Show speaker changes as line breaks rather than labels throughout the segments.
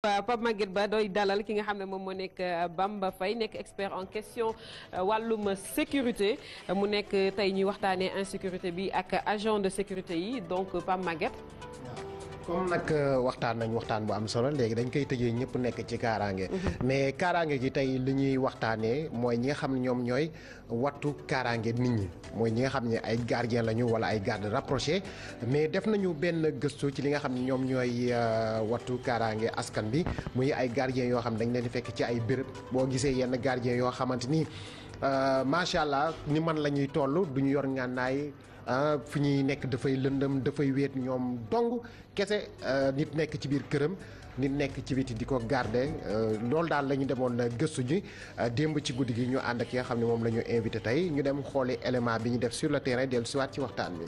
Pape Maguette Ba doy dalal ki nga xam ne moom moo nekk Bamba Faye nekk expert en question wàllum sécurité mu nekk tey ñuy waxtaanee insécurité bi ak agent de sécurité yi donc Pape Maguette.
comme nag waxtaan nañ waxtaan bu am solo léegi dañ koy tëjee ñëpp nekk ci kaaraange. mais kaaraange gi tey li ñuy waxtaanee mooy ñi nga xam ne ñoom ñooy wattu kaaraange nit ñi mooy ñi nga xam ne ay gardien lañu wala ay garde rapproché mais def nañu benn gëstu ci li nga xam ne ñoom ñooy wattu kaaraange askan bi muy ay gardien yoo xam ne dañ leen di fekk ci ay béréb boo gisee yenn gardien yoo xamante ni macha allah ni man la ñuy toll du ñu yor ngànnaay fi ñuy nekk dafay lëndëm dafay wéet ñoom dong kese nit nekk ci biir këram nit nekk ci biti di ko garder loolu daal la ñu demoon gëstu ji démb ci guddi gi ñu ànd ak ki nga xam ne moom la ñu invité tey ñu dem xooli élément bi ñu def sur le terrain dellu siwaat ci waxtaan bi.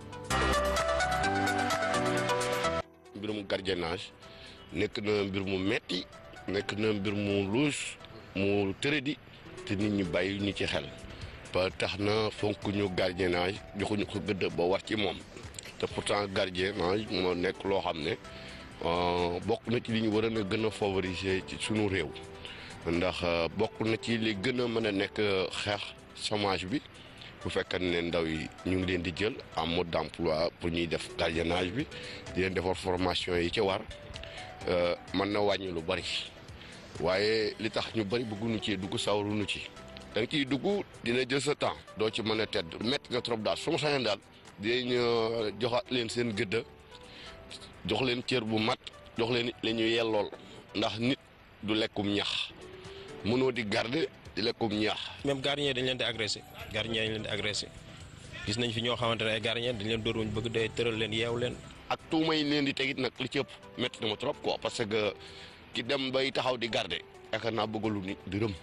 mbirum gardiennage nekk na mbir mu metti nekk na mbir mu luus mu tërëdi te nit ñi bàyyi ñu ci xel. ba tax na fonk ñu gardiennage joxuñu ko gëdd ba war ci moom te pourtant gardiennage moo nekk loo xam ne bokk na ci li ñu war a gën a favoriser ci sunu réew ndax bokk na ci li gën a mën a nekk xeex chômage bi bu fekkee ne ndaw yi ñu ngi leen di jël en mode d'emploi pour ñuy def gardiennage bi di leen defar formation yi ci war mën na wàññi lu bari waaye li tax ñu bari bëgguñu ci dugg sawaruñu ci. da nga ciy dugg dina jël sa temps doo ci mën a tedd métti na trop daal su ma sañoon daal dinañ joxaat leen seen gëdda jox leen cër bu mat jox leen la ñu yellool ndax nit du lekkum ñax mënoo di garder di lekkum ñax.
même gardien dañ leen di agressé gardien dañ leen di agressé gis nañ fi ñoo xamante ne ay gardien dañ leen dóor wuñ bëgg day tëral leen yeew leen.
ak tuuma yi leen di tegit nag li ci ëpp métti na ma trop quoi parce que ki dem bay taxaw di garder yaakaar naa bëggalu nit di rëm.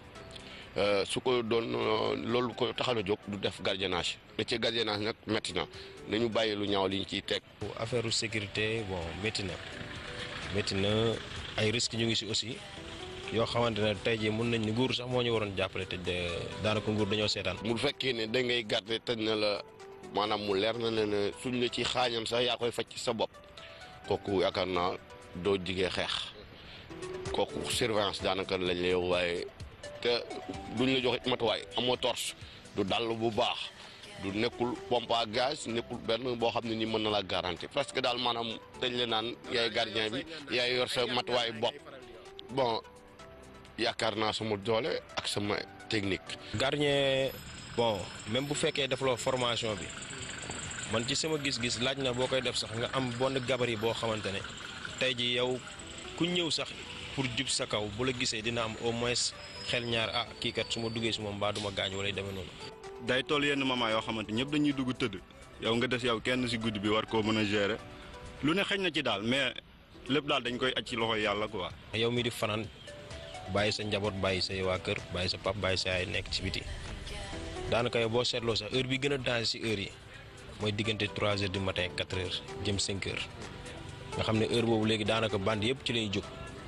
su ko doon loolu ko taxal a jóg du def gardiennage métier gardiennage nag métti na nañu bàyyi lu ñaaw liñ ciy teg.
affaire sécurité bon métti na métti na ay risques ñu ngi si aussi yoo xamante ne tey jii mun nañ ni nguur sax moo ñu waroon jàppale te daanaka nguur dañoo seetaan.
mu fekkee ne da ngay garder tëj na la maanaam mu leer na ne suñ la ci xaañam sax yaa koy faj ci sa bopp kooku yaakaar naa doo jigee xeex kooku surveillance daanaka lañ lay waaye. te duñ la joxe matuwaay amoo torche du dàll bu baax du nekkul pompe à gaz nekkul benn boo xam ne ni mën na la garanti parce que daal maanaam dañ la naan yaay gardien bi yaay yor sa matuwaay bopp bon yaakaar naa sama doole ak sama technique.
gardien bon même bu fekkee defloo formation bi man ci sama gis-gis laaj na boo koy def sax nga am bon gabarit boo xamante ne tey ji yow ku ñëw sax pour jub sa kaw bu la gisee dina am au moins. xel ñaar ah kii kat su ma duggee si moom mbaa duma gaañ wala demee noonu.
day toll yenn moment yoo xamante ñëpp dañuy dugg tëdd yow nga des yow kenn si guddi bi war koo mën a gérer lu ne xëj na ci daal mais lépp daal dañ koy aj ci loxoy yàlla quoi.
yow mi di fanaan bàyyi sa njaboot bàyyi say waa kër bàyyi sa pap bàyyi sa yaay nekk ci biti daanaka yow boo seetloo sax heure bi gën a danger si heure yi mooy diggante 3 heures du matin 4 heures jëm 5 heures nga xam ne heure boobu léegi daanaka band yëpp ci lañuy jóg.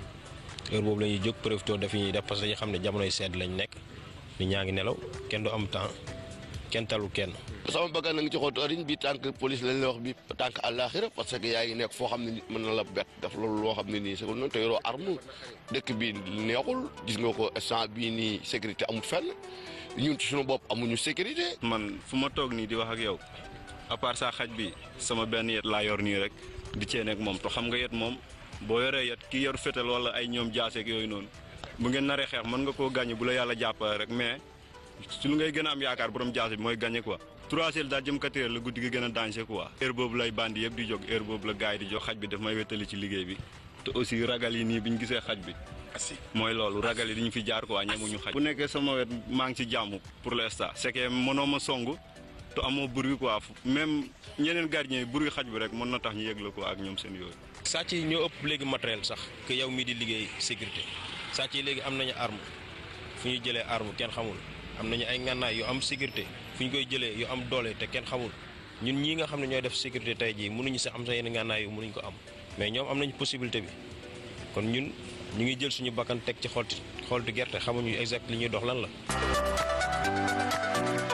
heure boobu la ñuy jóg profité daf ñuy def parce que dañu xam ne jamonoy sedd lañ nekk nit ñaa ngi nelaw kenn du am temps kenn talu kenn.
sama bëgg na nga ci xool oriñ bi tànk police lañ la wax bi tànk àllaaxira parce que yaa ngi nekk foo xam ne nit mën na la bett daf loolu loo xam ne nii c'est noonu te yoroo arme dëkk bi neexul gis nga ko instant bii nii sécurité amul fenn ñun ci suñu bopp amuñu sécurité.
man fu ma toog nii di wax ak yow à part ça xaj bi sama benn yet laa yor nii rek di cee nekk moom te xam nga yet moom. boo yoree yet ki yor fétal wala ay ñoom jaaseeg yooyu noonu bu ngeen naree xeex mën nga koo gàññe bu la yàlla jàppale rek mais su lu ngay gën a am yaakaar borom jaase bi mooy gàññe quoi trois heures daal jëm quatre heures la guddi gi gën a danger quoi heure boobu lay bandi yëpp di jóg heure boobu la gars yi di jóg xaj bi daf may wettali ci liggéey bi te aussi ragal yi nii bi ñu gisee xaj bi mooy loolu ragal yi diñu fi jaar quoi ñemuñu xaj bu nekkee sama wet maa ngi ci jàmm pour l'instant c'est que mënoo ma song te amoo bruit quoi même ñeneen gardien yi bruit xaj bi rek mën na tax ñu yëg la quoi ak ñoom seen yooyu
sàcc yi ñoo ëpp léegi matériel sax que yow mii di liggéey sécurité sàcc yi léegi am nañu arme fu ñu jëlee arme kenn xamul am nañu ay ngànnaay yu am sécurité fu ñu koy jëlee yu am doole te kenn xamul ñun ñii nga xam ne ñooy def sécurité tey jii mënuñu sax am sa yenn ngànnaay yu mënuñ ko am mais ñoom am nañu possibilité bi kon ñun ñu ngi jël suñu bakkan teg ci xolti xolti gerte xamuñu exact li ñuy dox lan la.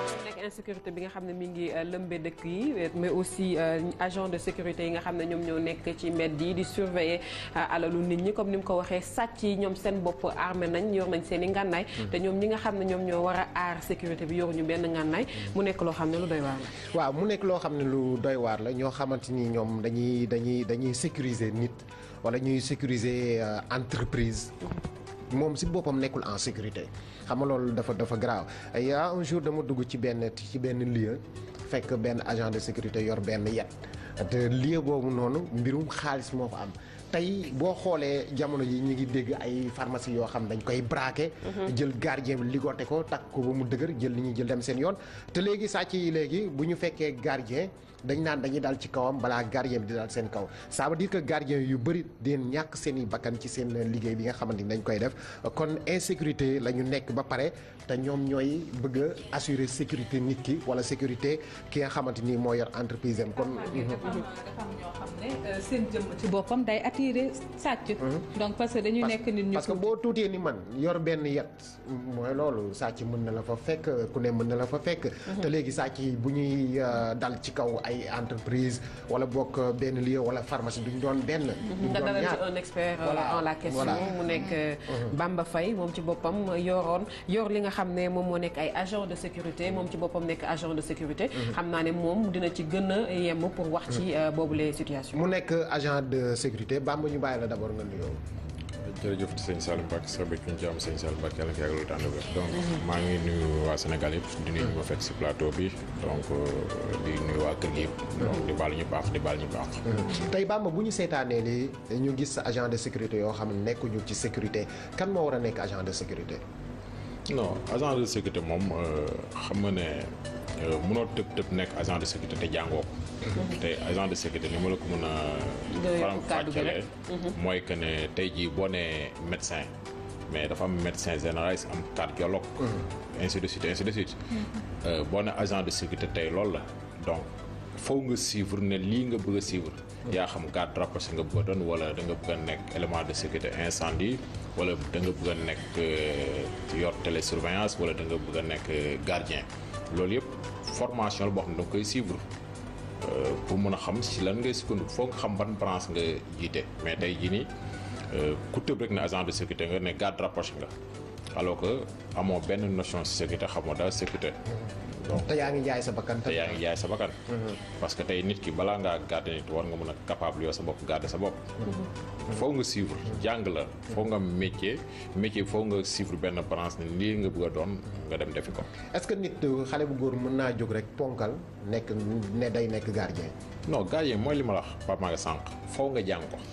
insécurité bi nga xam ne mi ngi lëmbe dëkk yi mais aussi agent de sécurité yi nga xam ne ñoom ñoo nekk ci mbedd yi di surveiller alalu nit ñi comme ni mu ko waxee sàcc yi ñoom seen bopp armé nañ yor nañ seen i ngànnaay te ñoom ñi nga xam ne ñoom ñoo war a aar sécurité bi yoruñu benn ngànnaay mu nekk loo xam ne lu doy waar la
waaw mu nekk loo xam ne lu doy waar la ñoo xamante ni ñoom dañuy dañuy dañuy sécuriser nit wala ñuy sécuriser entreprise moom si boppam nekkul en sécurité xam nga loolu dafa dafa grave y a un jour dama dugg ci benn ci benn lieu fekk benn agent de sécurité yor benn yet te lieu boobu noonu mbirum xaalis moo fa am tey boo xoolee jamono ji ñu ngi dégg ay pharmacie yoo xam dañ koy braqué jël gardien bi ligoté ko takk ko ba mu dëgër jël li ñuy jël dem seen yoon te léegi sàcc yi léegi bu ñu fekkee gardien dañ naan dañuy dal ci kawam balaa gardien bi di dal seen kaw ça veut dire que gardien yu bëri deen ñàkk seen i bakkan ci seen liggéey bi nga xamante ni dañ koy def kon insécurité la ñu nekk ba pare te ñoom ñooy bëgg a assurer sécurité nit ki wala sécurité ki nga xamante ni moo yor entreprise am kon
dafa am ñoo xam ne seen jëmm ci boppam day attirer sàcc donc parce que dañuy nekk nit ñu
parce que boo tuutee ni man yor benn yet mooy loolu sàcc mën na la fa fekk ku ne mën na la fa fekk te léegi sàcc yi bu ñuy dal ci kaw ay entreprise wala bokk benn lieu wala pharmacie duñ doon benn duñ
nga
doon
dalal ci
ñaar
un expert
Voilà,
en la question
voilà.
mu nekk Bamba Faye moom ci boppam yoroon yor li nga xam ne moom moo nekk ay agent de sécurité moom ci boppam nekk agent de sécurité xam naa ne moom dina ci gën a yemm pour wax ci boobu les situations
mu nekk agent de sécurité Bamba ñu bàyyi la d'abord nga nuyoo
jërëjëf sëñ Salim Mbacke sa bëgg ñu jàmm sëñ Salim Mbacke yàlla na ko yàggal tànn ba donc maa ngi nuyu waa Sénégal yëpp di nuyu ñu ma fekk si plateau bi donc di nuyu waa kër gi yëpp donc di baal ñu baax di baal ñu baax
tey Bamba bu ñu seetaanee lii ñu gis agent de sécurité yoo xam ne nekkuñu ci sécurité kan moo war a nekk agent de sécurité
non agent de sécurité moom xam nga ne mënoo tëb tëb nekk agent de sécurité te jàngoo ko tey agent de sécurité ni ma la ko mën a
Doy
faram
kàddu gi
fàccale mooy que ne tey jii boo nee médecin mais dafa am médecin généraliste am cardiologue ainsi de suite ainsi de suite Euh, boo ne agent de sécurité tey loolu la donc faw nga suivre ne lii nga bëgg a suivre yaa xam garde rapproché nga bëgg a doon wala da nga bëgg a nekk élément de sécurité incendie wala da nga bëgg a nekk euh, yor télésurveillance wala da nga bëgg a nekk euh, gardien loolu yëpp formation la boo xam ne da nga koy suivre euh, pour mën a xam si lan ngay sukkandiku foog nga xam ban branche nga jiite mais tey jii nii euh, ku tëb rek ne agent de sécurité nga ne garde rapproché nga alors que amoo benn notion si sécurité xamoo daal sécurité donc
te yaa ngi jaay sa bakkan
te yaa ngi jaay sa bakkan parce que tey nit ki balaa ngaa garder nit war nga mën a capable yow sa bopp garder sa bopp foo nga suivre jàng la foo nga métier métier foo nga suivre benn branche ne lii nga bëgg a doon nga dem defi ko
est-ce que nit xale bu góor mën naa jóg rek ponkal nekk ne day nekk gardien
non gardien mooy li ma la wax Pape Maga sànq foo nga jàng ko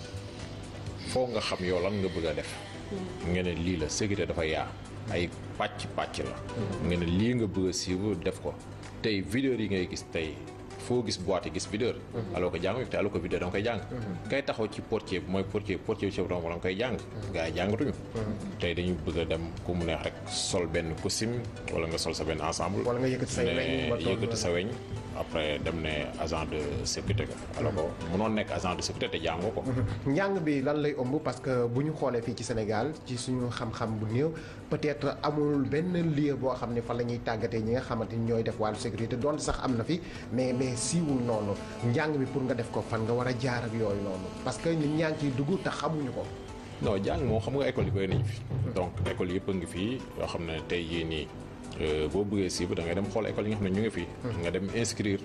foo nga xam yow lan nga bëgg a def nga ne lii la sécurité dafa yaa ay pàcc pàcc la nga ne lii nga bëgg a suivre def ko tey videur yi ngay gis tey foo gis boîte yi gis videur alors que jànguñu te alors que videur da nga koy jàng kay taxaw ci portier bi mooy portier portier bi ci boppam da nga koy jàng gars yi jàngatuñu tey dañu bëgg a dem ku mu neex rek sol benn costume wala nga sol sa benn ensemble
wala nga yëkkati say weñ ba
ne
toll
yëkkati sa weñ après dem ne agent de sécurité nga alors que mënoon nekk agent de sécurité te jàngoo ko
njàng bi lan lay ëmb parce que bu ñu xoolee fii ci Sénégal ci suñu xam-xam bu néew peut-être amul benn lieu boo xam ne fa la ñuy tàggatee ñi nga xamante ni ñooy def wàllu sécurité doon sax am na fi mais mais siiwul noonu njàng bi pour nga def ko fan nga war a jaar ak yooyu noonu parce que nit ñaa ngi ciy dugg te xamuñu ko.
non jàng moom xam nga école yi bëri nañu fi donc école yëpp a ngi fii yoo xam ne tey jii nii euh, boo bëggee siiba da ngay dem xool école yi nga xam ne ñu ngi fi. nga dem inscrire.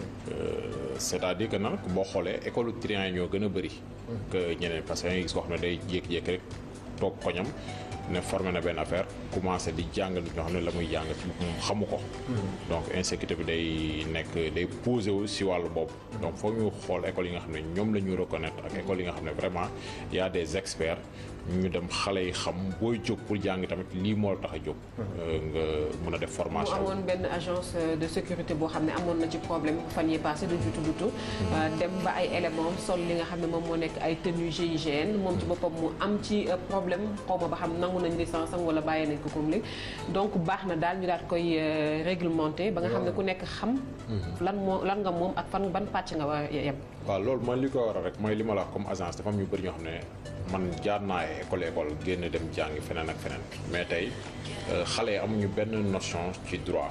Euh, c'est-à-dire que nag boo xoolee école triant yi ñoo gën a bëri. que ñeneen parce que da ngay gis koo xam ne day jékki-jékki rek toog koñam ne formé na benn affaire commencé di jàng nit ñoo xam ne la muy jàng ci moom xamu ko. donc insécurité bi day nekk day posé wu si wàllu bopp. donc foog ñu xool école yi nga xam ne ñoom la ñu reconnaître ak école yi nga xam ne vraiment y a des experts ñu dem xale yi xam booy jóg pour jàng tamit lii moo la tax a jóg. nga mën a def
mu
formation.
amoon benn agence de sécurité boo xam ne amoon na ci problème fan yi passé du jutu dutu dem ba ay éléments sol li nga xam ne moom moo nekk ay tenue GIGN moom ci boppam mu am ci euh, problème xaw ma ba xam nangu nañ licence am wala bàyyi nañ ko comme léegi donc baax na daal ñu daal koy euh, réglementé ba nga xam ne ku nekk xam lan moo lan nga moom ak fan ban pàcc nga war a yem
waaw loolu mooy li ko waral rek mooy li ma la wax comme agence dafa am ñu bëri ñoo xam ne man jaar naa ay école école génn dem jàngi feneen ak feneen mais tey euh, xale yi amuñu benn notion ci droit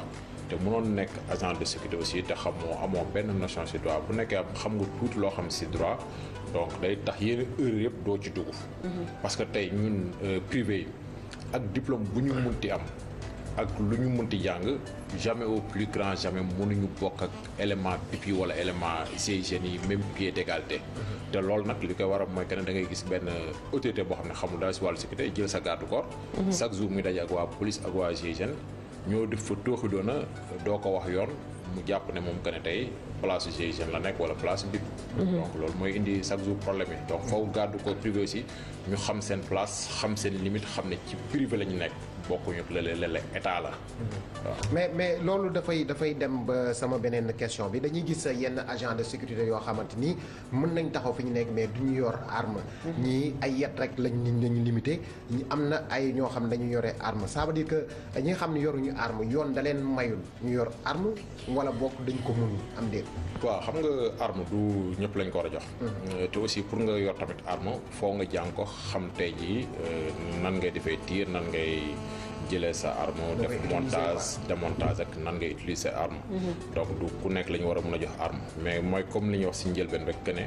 te mënoon nekk agent de sécurité aussi te xamoo amoo benn notion ci droit bu nekkee xam nga tuuti loo xam ci droit donc day tax yenn heure yëpp doo ci dugg. parce que tey ñun privé yi ak diplôme bu ñu munti am ak lu ñu munti jàng jamais au plus grand jamais mënuñu bokk ak élément pipi wala élément GIGN yi même pied d'égalité te loolu nag li koy waral mooy que ne da ngay gis benn autorité boo xam ne xamul dara ci wàllu sécurité jël sa garde corps chaque jour muy daje ak waa police ak waa GIGN ñoo def fa tooxi doona doo ko wax yoon mu jàpp ne moom que ne tey place GIGN la nekk wala place BIP donc loolu mooy indi chaque jour problème yi donc foofu garde corps privé aussi ñu xam seen place xam seen limite xam ne ci privé la ñu nekk bokkuñu lële lële état la waaw
mais mais loolu dafay dafay dem ba sama beneen question bi dañuy gis yenn agent de sécurité yoo xamante ni mën nañ taxaw fi ñu nekk mais du ñu yor arme ñii ay yet rek lañ lañu limité ñi am na ay ñoo xam ne dañu yore arme ça veut dire que ñi nga xam ne yoruñu arme yoon da leen mayul ñu yor arme wala bokk dañ ko mun am déet
waaw xam nga arme du ñëpp lañ ko war a jox te aussi pour nga yor tamit arme foo nga jàng ko xam tey jii nan ngay defee tir nan ngay jëlee sa arme def montage démontage ak nan ngay utiliser arme donc du ku nekk la ñu war a mën a jox arme mais mooy comme li ñuy wax si njëlbeen rek que ne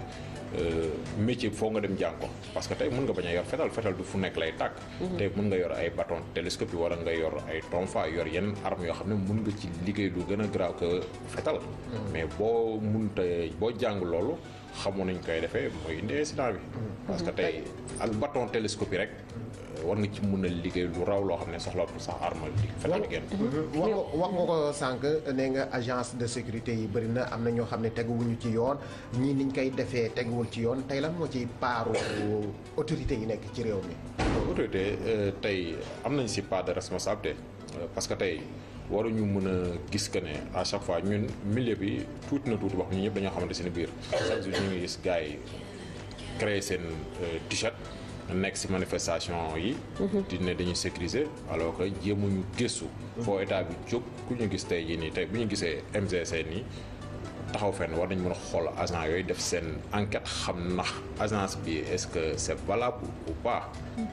métier foo nga dem jàng ko parce que tey mën nga bañ a yor fetal fetal du fu nekk lay tàkk tey mën nga yor ay bâton télescope yi wala nga yor ay tonfa yor yenn arme yoo xam ne mën nga ci liggéey lu gën a graaw que fetal mais boo munta boo jàng loolu xamoon nañ koy defee mooy indi incident bi parce que tey ak bâton télescope yi rek war nga ci mën a liggéey lu raw loo xam ne soxlaatul sax arme li fetal genn
wax nga wax nga ko sànq nee nga agence de sécurité yi bëri na am na ñoo xam ne teguwuñu ci yoon ñii niñ koy defee teguwul ci yoon tey lan moo ci paaru autorité yi nekk ci réew mi
autorité tey am nañ si part de responsabilité parce que tey waruñu mën a gis que ne à chaque fois ñun milieu bi tuuti na tuuti wax ñu ñëpp dañoo xamante seen biir chaque jour ñu ngi gis gars yi créer seen t-shirt nekk si manifestation yi di ne dañuy sécuriser alors que jéemuñu gëstu foo état bi jóg ku ñu gis tey jii nii tey bu ñu gisee MGC nii taxaw fenn war nañ mën a xool agent yooyu def seen enquête xam ndax agence bi est-ce que c'est valable ou pas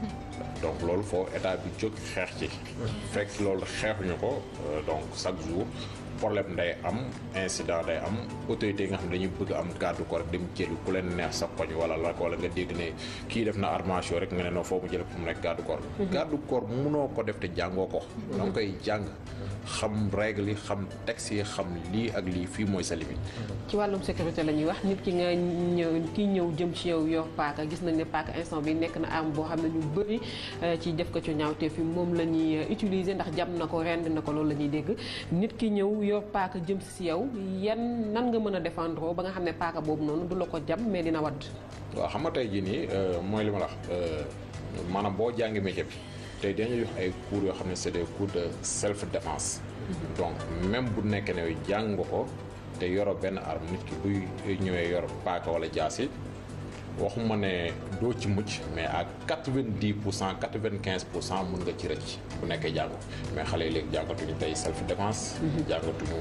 donc loolu foo état bi jóg xeex ci fekk loolu xeexuñu ko donc chaque jour problème day am incident day am autorité yi nga xam ne dañuy bëgg am garde corps rek dem jëli ku leen neex sa koñ wala la wala nga dégg ne kii def na armation rek nga ne non foo mu jële pour mu nekk garde corps garde corps munoo ko def te jàngoo ko da nga koy jàng xam règle yi xam texte yi xam lii ak lii fii mooy sa limite
ci wàllum sécurité la ñuy wax nit ki nga ñëw kii ñëw jëm ci yow yor paaka gis nañ ne paaka instant bi nekk na arme boo xam ne ñu bëri ci def ko ci ñaawte fi moom la ñuy utiliser ndax jam na ko rend na ko loolu la ñuy dégg nit ki ñëw yor paaka jëm si yow yan nan nga mën a défendre ba nga xam ne paaka boobu noonu du la ko jam mais dina wadd
waaw xam nga tey jii nii mooy li ma la wax maanaam boo jàngi métier bi tey dañuy jox ay cours yoo xam ne c'est des cours de self défense donc même bu nekkee ne jàng nga ko te yoro benn arme nit ki buy ñëwee yor paaka wala jaasi waxuma ne doo ci mucc mais à quatre-vingt-dix pour cent quatre-vingt-quinze pour cent mën nga ci rëcc bu nekkee jàng mais xale yi léegi jàngatuñu tey self défense jàngatuñu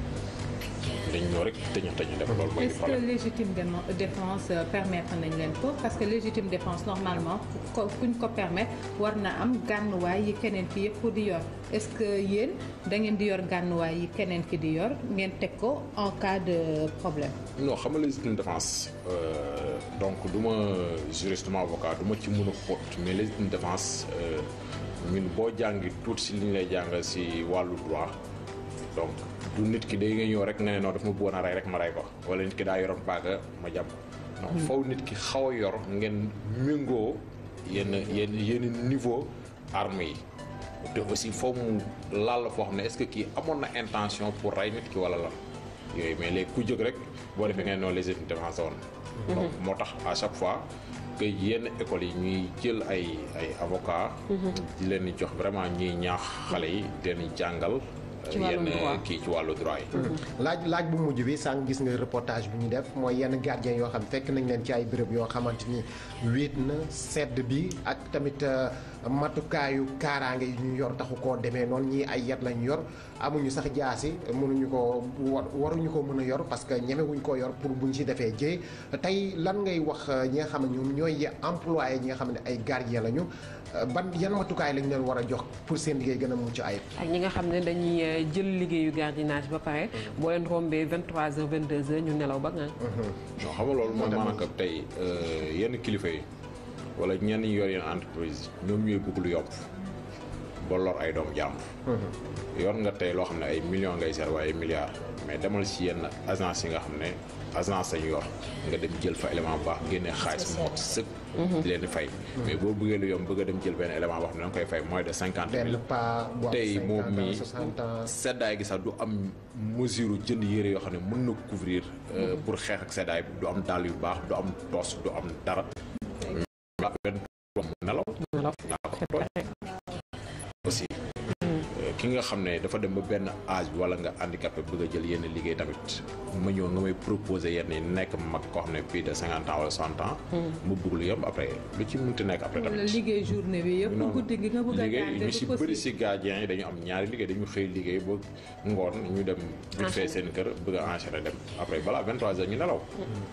dañ ñoo rek tëñu tëñu def loolu mooy
est-ce que légitime défense permettre nañ leen ko parce que légitime défense normalement ko kuñ ko permettre war na am gànnuwaay yi keneen ki yëpp di yor est-ce que yéen da ngeen di yor gànnuwaay yi keneen ki di yor ngeen teg ko en cas de problème
non xam nga légitime défense donc du ma juriste du ma avocat du ma ci mën a xóot mais légitime défense ñun boo jàngi tuuti si li ñu lay jàngal si wàllu droit donc du nit ki day nga ñëw rek nga ne non daf ma bëggoon a rey rek ma rey ko wala nit ki daa yoroon baaga ma jàpp donc faw nit ki xaw a yor ngeen méngoo yenn yenn yenn niveau arme yi te aussi foo mu laal la foo xam ne est-ce que kii amoon na intention pour rey nit ki wala lan yooyu mais léegi ku jóg rek boo defee ngeen noonu légitime défense woon donc moo tax à chaque fois que yenn écoles yi ñuy jël ay ay avocats di leen di jox vraiment ñuy ñaax xale yi di leen di jàngal yenn kii ci wàllu droit yi
laaj laaj bu mujj bi sànq gis nga reportage bi ñu def mooy yenn gardien yoo xam fekk nañ leen ci ay béréb yoo xamante ni wéet na sedd bi ak tamit matukaayu kaaraange yi ñu yor taxu koo demee noonu ñii ay yat lañu yor amuñu sax jaasi mënuñu ko waruñu ko mën a yor parce que ñemewuñ koo yor pour buñ si defee jëy tey lan ngay wax ñi nga xam ne ñoom ñooy employé ñi nga xam ne ay gardien lañu ban yan matukaay lañ leen war a jox pour seen liggéey gën a mucc ayib.
ak ñi nga xam ne dañuy euh, jël liggéeyu gardiennage ba pare boo leen rombee 23h 22h ñu nelaw ba nga
non xam nga loolu mooy maanaam que tey yenn kilifa yi wala ñenn ñi yor yenn entreprise ñoom ñooy bëgg lu yomb ba lor ay doom jàmbur. yor nga tey loo xam ne ay millions ngay seet waaye ay milliards mais demal si yenn agence yi nga xam ne agence lañu yor nga dem jël fa élément bu baax génne xaalis mu mot sëkk. di leen di fay. mais boo bëggee lu yomb bëgg a dem jël benn élément boo xam ne da nga koy fay moins de cinquante
benn
mille.
pas bu am
tey moom
50 ans
mi
60 ans.
seddaay gi sax du am mesure jënd yére yoo xam ne mën na couvrir euh, pour xeex ak seddaay bi du am dàll yu baax du am toos du am dara la benn mu nelaw naa ko tooñ aussi euh, ki nga xam ne dafa dem ba benn âge bi wala nga handicapé bëgg a jël yenn liggéey tamit ma ñëw nga may proposer yenn yi nekk mag koo xam ne plus de cinquante ans wala soixante ans mu bëgg lu yomb après lu ci mënti nekk après
wala
tamit
liggéey journée bi yëpp
non
guddi gi nga bëgg a
liggéey
garder
ñu si
du
bëri
possible.
si gardien yi dañu am ñaari liggéey dañu xëy liggéey ba ngoon ñu dem vite fait seen kër bëgg a enchaîner dem après balaa 23 heures ñu nelaw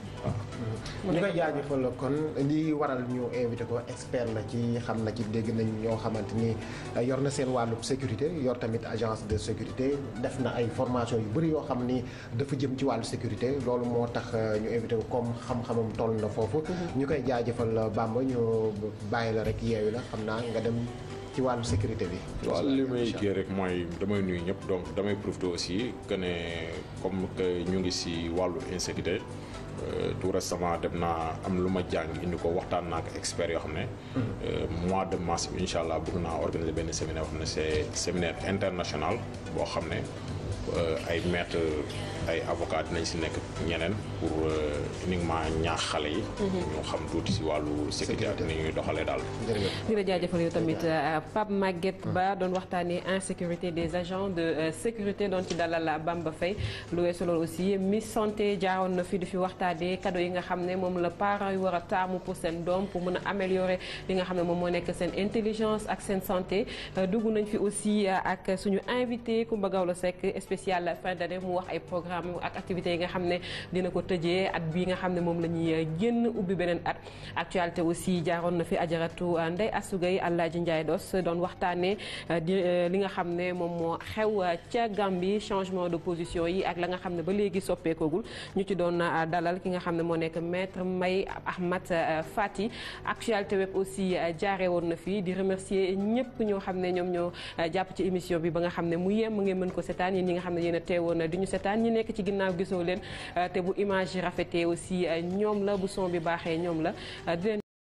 ñu koy jaajëfal kon li waral ñu invité ko expert la ci xam na ci dégg nañ ñoo xamante ni yor na seen wàllu sécurité yor tamit agence de sécurité def na ay formation yu bëri yoo xam ni dafa jëm ci wàllu sécurité loolu moo tax ñu invité ko comme xam-xamam toll na foofu. ñu koy jaajëfal Bamba ñu bàyyi la rek yeewi la xam naa nga dem ci wàllu sécurité bi.
waaw li may kii rek mooy damay nuyu ñëpp donc damay profité aussi que ne comme que ñu ngi si wàllu insécurité euh, tout récemment dem naa am lu ma jàng indi ko waxtaan naa ak experts yoo xam ne euh, mois de mars bi incha allah bëgg naa organiser benn séminaire boo xam ne c'est séminaire international boo xam ne euh, ay maître ay avocat dinañ si nekk ñeneen pour euh, uniquement ñaax xale yi ñu xam tuuti si wàllu sécurité ak ni ñuy doxalee daal
jërëjëf.
di la jaajëfal yow tamit euh, Pape Maguette Ba doon waxtaanee insécurité des agents de euh, sécurité doon ci dalal Bamba Faye lu weesu loolu aussi Miss Santé jaaroon na fi di fi waxtaanee cadeau yi nga xam ne moom la parents yi war a taamu pour seen doom pour mën a améliorer li nga xam ne moom moo nekk seen intelligence ak seen santé Euh, dugg nañ fi aussi euh, ak suñu invité Coumba Gawlo Seck spécial fin d'année mu wax ay programme ak activités yi nga xam ne dina ko tëjee at bi nga xam ne moom la ñuy génn ubbi beneen at actualité aussi jaaroon na fi ajaratu Ndeye Assougay Alaaji Ndiaye Dos doon waxtaanee di li nga xam ne moom moo xew ca Gambie changement de position yi ak la nga xam ne ba léegi soppeekoogul ñu ci doon dalal ki nga xam ne moo nekk maître May Ahmad Fati actualité web aussi jaare woon na fi di remercier ñëpp ñoo xam ne ñoom ñoo jàpp ci émission bi ba nga xam ne mu yem ngeen mën ko seetaan yéen ñi nga xam ne yéen a teewoon di ñu seetaan ñi nekk ci ginnaaw gisoo leen te bu image yi rafetee aussi ñoom la bu son bi baaxee ñoom la di leen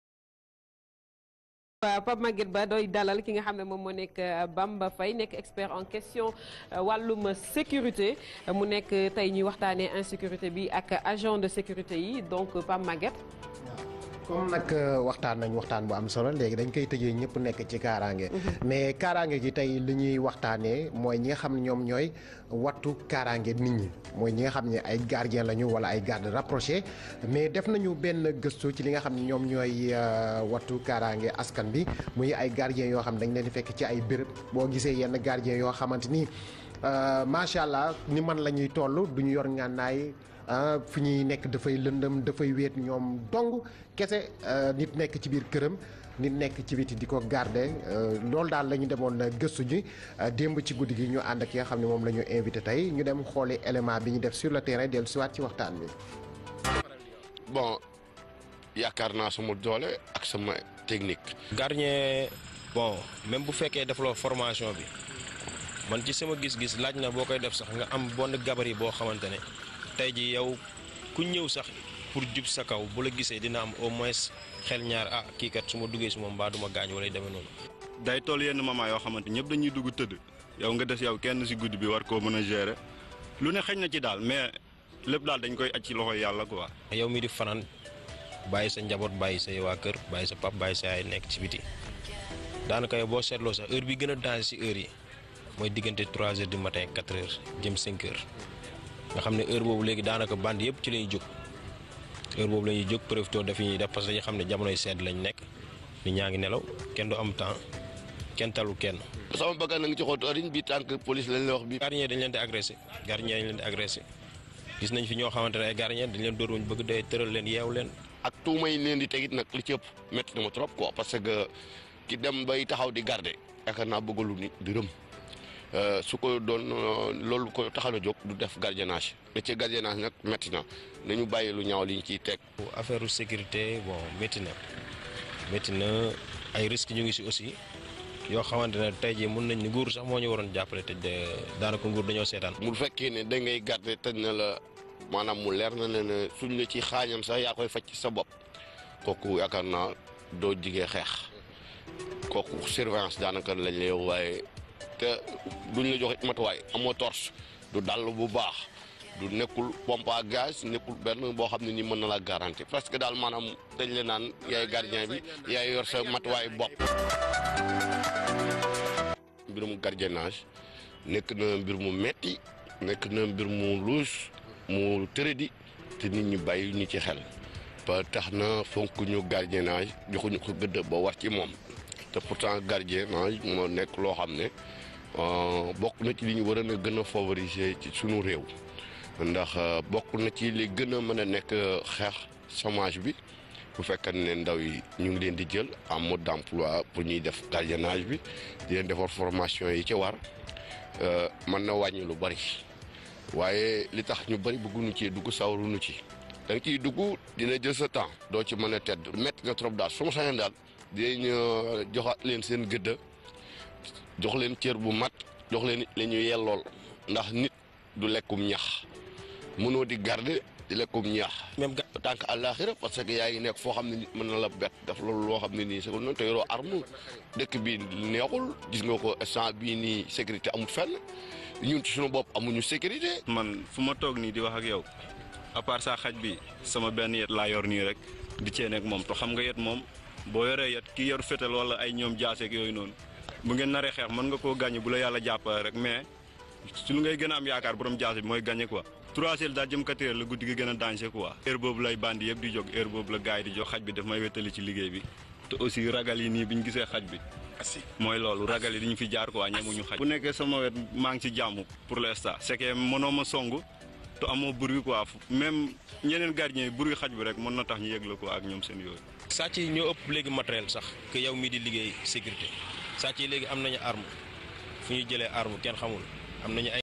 waaw Pape Maguette Ba doy dalal ki nga xam ne moom moo nekk Bamba Faye nekk expert en question wàllum sécurité mu nekk tey ñuy waxtaanee insécurité bi ak agent de sécurité yi donc Pape Maguette.
comme nag waxtaan nañ waxtaan bu am solo léegi dañ koy tëjee ñëpp nekk ci kaaraange. mais kaaraange gi tey li ñuy waxtaanee mooy ñi nga xam ne ñoom ñooy wattu kaaraange nit ñi mooy ñi nga xam ne ay gardien lañu wala ay garde rapproché mais def nañu benn gëstu ci li nga xam ne ñoom ñooy wattu kaaraange askan bi muy ay gardien yoo xam ne dañ leen di fekk ci ay béréb boo gisee yenn gardien yoo xamante ni macha allah ni man la ñuy toll du ñu yor ngànnaay ah fi ñuy nekk dafay lëndëm dafay wéet ñoom dong kese nit nekk ci biir këram nit nekk ci biti di ko garder loolu daal la ñu demoon gëstu ji démb ci guddi gi ñu ànd ak ki nga xam ne moom la ñu invité tey ñu dem xooli élément bi ñu def sur le terrain dellu siwaat ci waxtaan bi.
bon yaakaar naa sama doole ak sama technique.
gardien bon même bu fekkee defloo formation bi man ci sama gis-gis laaj na boo koy def sax nga am bon gabarit boo xamante ne tey ji yow ku ñëw sax pour jub sa kaw bu la gisee dina am au moins xel ñaar ah kii kat su ma duggee si moom mbaa duma gaañ wala demee noonu.
day toll yenn moment yoo xamante ñëpp dañuy dugg tëdd yow nga des yow kenn si guddi bi war koo mën a gérer lu ne xëñ na ci daal mais lépp daal dañ koy aj ci loxo yàlla quoi.
yow mi di fanaan bàyyi sa njaboot bàyyi say waa kër bàyyi sa pap bàyyi sa yaay nekk ci biti daanaka yow boo seetloo sax heure bi gën a danger si heure yi mooy diggante 3 heures du matin 4 heures jëm 5 heures nga xam ne heure boobu léegi daanaka band yëpp ci la ñuy jóg heure boobu la ñuy jóg profité daf ñuy def parce que dañu xam ne jamonoy sedd lañ nekk nit ñaa ngi nelaw kenn du am temps kenn talu kenn.
sama bakkan na nga ci xóotu oriñ bi tànk police lañ la wax bi
gardien dañ leen di agressé gardien dañ leen di agressé gis nañ fi ñoo xamante ne ay gardien dañ leen dóor wuñ bëgg day tëral leen yeew leen
ak tuuma yi leen di tegit nag li ci ëpp métti na ma trop quoi parce que ki dem bay taxaw di garder yaakaar naa bëggalu nit dërëm su ko doon loolu ko taxaw a jóg du def gardiennage métier gardiennage nag métti na nañu bàyyi lu ñaaw li ñu ciy teg.
affaire sécurité bon métti na métti na ay risques ñu ngi si aussi yoo xamante ne tey jii mun nañ ni nguur sax moo ñu waroon jàppale te daanaka nguur dañoo seetaan.
mu fekkee ne da ngay garder tëj na la maanaam mu leer na ne ne suñ la ci xaañam sax yaa koy faj ci sa bopp kooku yaakaar naa doo jigee xeex kooku surveillance daanaka lañ lay waaye. te duñ la joxe matuwaay amoo torche du dàll bu baax du nekkul pompe à gaz nekkul benn boo xam ne ni mën na la garanti parce que daal maanaam dañ la naan yaay gardien bi yaay yor sa matuwaay bopp. mbirum gardiennage nekk na mbir mu metti nekk na mbir mu luus mu tërëdi te nit ñi bàyyi ñu ci xel ba tax na fonk ñu gardiennage joxuñu ko gëdd ba war ci moom te pourtant gardiennage moo nekk loo xam ne. bokk na ci li ñu war a gën a favoriser ci sunu réew ndax bokk na ci li gën a mën a nekk xeex chômage bi bu fekkee ne ndaw yi ñu ngi leen di jël en mode d'emploi pour ñuy def gardiennage bi di leen defar formation yi ci war mën na wàññi lu bari waaye li tax ñu bari bëgguñu ci dugg sawaruñu ci da nga ciy dugg dina jël sa temps doo ci mën a tedd métti na trop daal su ma sañoon daal dinañ joxaat leen seen gëdda jox leen cër bu mat jox leen la ñu yellool ndax nit du lekkum ñax mënoo di garder di lekkum ñax.
même ga
tànk àllaaxira parce que yaa ngi nekk foo xam ne nit mën na la bett def loolu loo xam ne nii c'est noonu te yoroo arme dëkk bi neexul gis nga ko instant bii nii sécurité amul fenn ñun ci suñu bopp amuñu sécurité.
man fu ma toog nii di wax ak yow à part ça xaj bi sama benn yet laa yor nii rek di cee nekk moom te xam nga yet moom boo yoree yet ki yor fétal wala ay ñoom jaaseeg yooyu noonu. bu ngeen naree xeex mën nga koo gagné bu la yàlla jàppale rek mais su lu ngay gën a am yaakaar borom jaase bi mooy gagné quoi. trois heures daal jëm quatre heures la guddi gi gën a danger quoi. heure boobu lay bandi yëpp di jóg heure boobu la gars yi di jóg xaj bi daf may wétali ci liggéey bi te aussi ragal yi nii bi ñu gisee xaj bi. mooy loolu ragal yi dañu fi jaar quoi ñemuñu xaj. bu nekkee sama wet maa ngi ci jàmm pour l'instant c'est que mënoo ma song te amoo bruit quoi même ñeneen gardien yi bruit xaj bi rek mën na tax ñu yëg la quoi ak ñoom seen yooyu.
sàcc yi ñoo ëpp léegi matériel sax que yow mii di liggéey sécurité sàcc yi léegi am nañu arme fu ñu jëlee arme kenn xamul am nañu ay